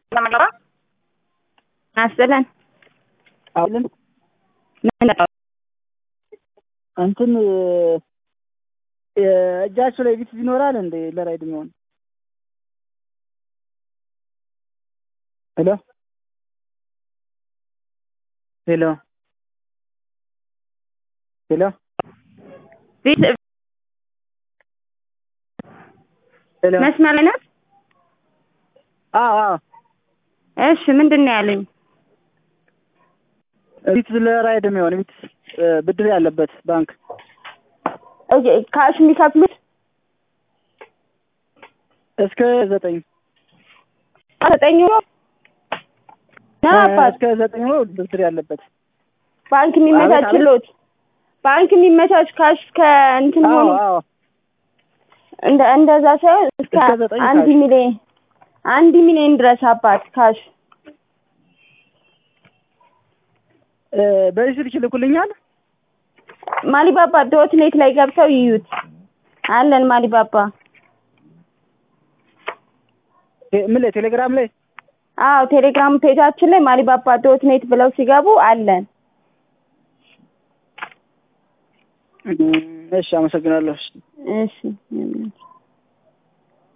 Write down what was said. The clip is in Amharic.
ለመለባ አስለን አሁን ምን ነው እንትን እጃችሁ ላይ ቪትዝ ይኖራል እንዴ ለራይድ የሚሆን ሄሎ ሄሎ ሄሎ ቪት ሄሎ መስመር ላይ ናት። አዎ አዎ እሺ ምንድን ነው ያለኝ? ቪትዝ ለራይድ የሚሆን ቪትዝ ብድር ያለበት ባንክ ኦኬ ካሽ የሚከፍሉት እስከ ዘጠኝ ዘጠኝ ነው ነው አባት እስከ ዘጠኝ ነው ብድር ያለበት ባንክ የሚመቻችሎት ባንክ የሚመቻች ካሽ ከእንትን አዎ ሆኖ አዎ እንደ እንደዛ ሳይሆን እስከ እስከ ዘጠኝ አንድ ካሽ። ሚሊዮን አንድ ሚሊዮን ድረስ አባት ካሽ እ በዚህ ስልክ ይልኩልኛል ማሊባባ ዶት ኔት ላይ ገብተው ይዩት አለን ማሊባባ ቴ- ምን ላይ ቴሌግራም ላይ አዎ ቴሌግራም ፔጃችን ላይ ማሊባባ ዶት ኔት ብለው ሲገቡ አለን እሺ አመሰግናለሁ እሺ